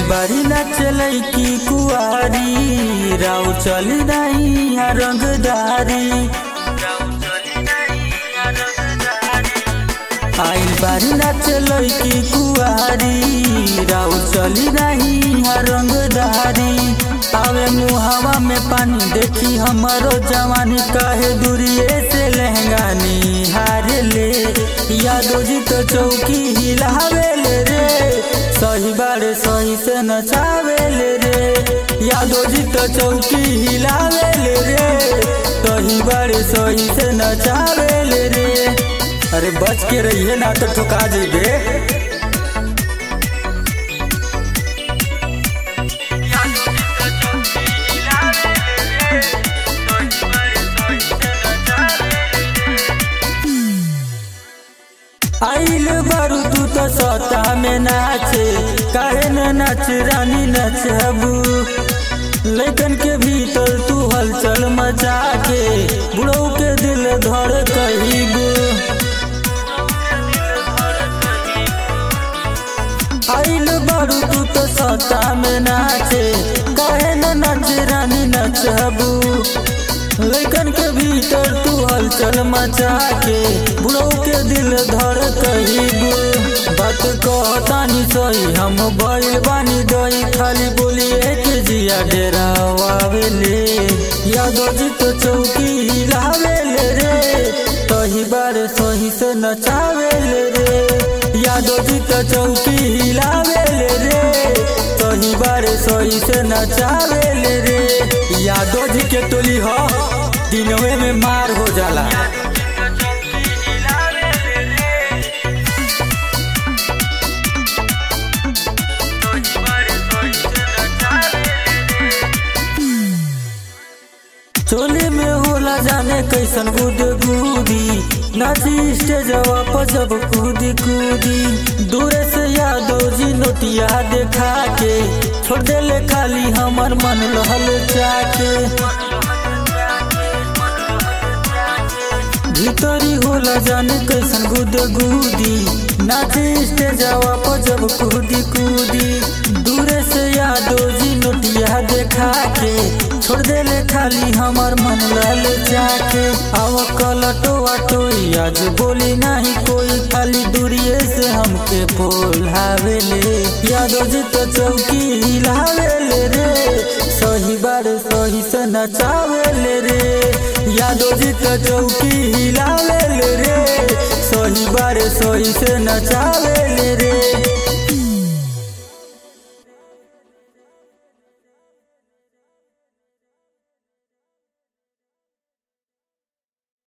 बारी न चलै की कुआरी राव चली नहीं रंगदारी आइल बारी न चलै की कुआरी राव चली नहीं रंगदारी आवे मुहावा में पानी देखी हमारो जवानी काहे दूरिए से लहंगा निहार ले यादो जी तो चौकी हिलावे ले रे सही बारे सही से नचावे ले रे यादो जी तो चौकी हिलावे ले रे सही बारे सही से नचावे ले रे अरे बच के रहिए ना तो ठुका जेबे आइल बारू तू तो सता में नाचे काहे न नाच रानी नचबू लेकिन के भीतर तू हलचल मचा के बुढ़ऊ के दिल धर कहीबू आइल बारू तू तो सता में नाचे काहे न नाच रानी नचबू लेकिन के भीतर तू हलचल मचा के बुढ़ऊ के दिल धर कहीबू बात कहतानी सही हम भइल बानी दही खाली बोलिए के जिया डेरा आवेले यादव जी तो चौकी हिलावेले रे तही बार सही से नचावेले रे यादव जी तो चौकी हिलावेले रे तही बार सही से नचावेले रे यादव जी के टोली हो दिनवे में मार हो जाला चोली में होला जाने कैसन गुद गुदी नाची स्टेजवा पर जब कूदी कूदी दूरे से यादव जी नोटिया देखा के छोड़ देले खाली हमर मन लहल जाके भीतरी होला जाने कैसन गुद गुदी नाची स्टेजवा पर जब कूदी कूदी दूरे से यादव जी नोटिया देखा के छोड़ देले खाली हमर मन लाल जाके आव कलटो टोई आज बोली नहीं कोई खाली दूरिए से हमके बोलावेले यादव जी तो चौकी हिलावेले रे सही बार सही से नचावेले रे यादव जी तो चौकी हिलावेले रे सही बार सही से नचावेले रे